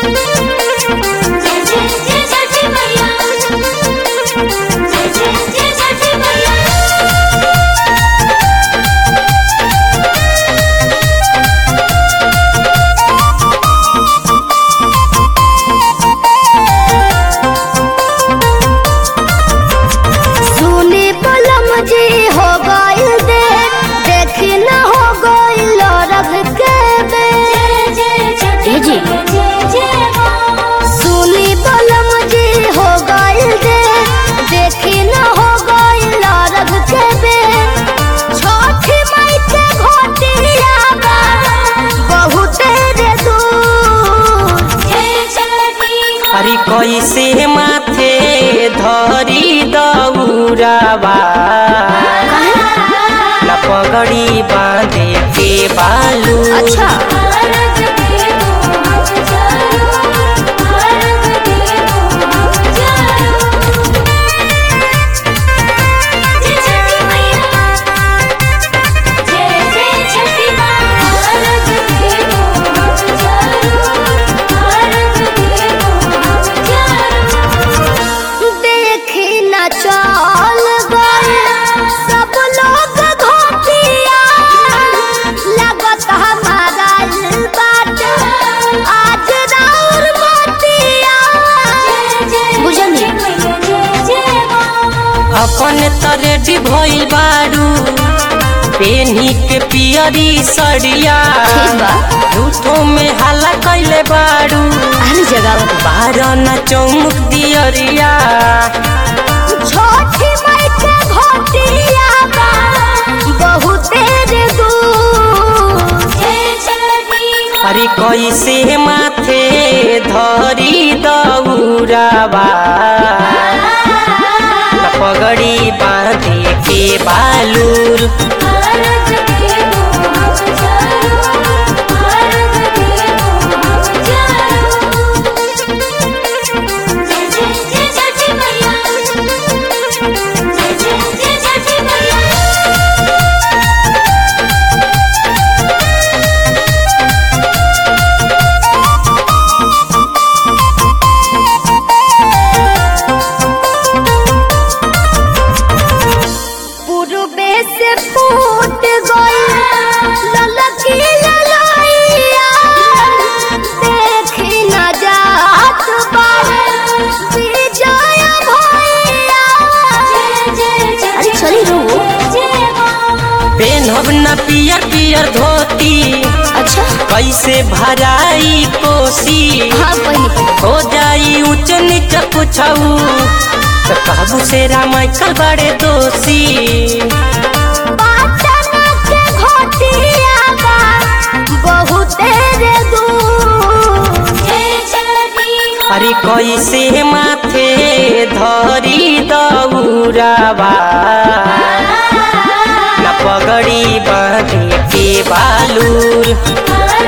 जय जय जय छठी मैया जय जय जय छठी मैया सुनी पलम जी हो गइल दे देखी न हो गइल रग के बे जय जय छठी जी। मैया जय जय माँ सुनी पलम जी हो गइल दे देखी न हो गइल रग के बे छठी माई के घोटिया बा बहुते रे दूर जय छठी माँ अरे कैसे माथे धरी दौराबा न पगड़ी बांधे के बालू अच्छा भारत के तुम चलो भारत के तुम चलो जय छठी मैया जय जय छठी माँ भारत के तुम चलो भारत के तुम चलो देखी न चल गए सब लोग घोटिया लगत हमारा इल बाट आज राउर मोतिया बुझनी अपन तरेडी भइल बारू पेनी के पियरी सड़िया ठीक बा। झूठो में हल्ला कैले बारू अरे जगह बारह न चौमुख दियरिया छोटी माई के घोटिया बा बहुते रे दूर अरे कैसे माथे धरी दौराबा न पगड़ी बांधे के बालूर पूर्वे से फूट गई ललकी ललैया देखी न जात बारे विजय भैया अरे चली रो पेनहब न पियर पियर धोती अच्छा कैसे भराई कोसी हाँ पहले हो जाई ऊंच नीच कुछऊ तो कहबू से रामाइकल बड़े दोषी पाटन के घोटिया बा बहुते रे दूर अरे कैसे माथे धरी दौराबा न पगड़ी बांधे के बालूर भारत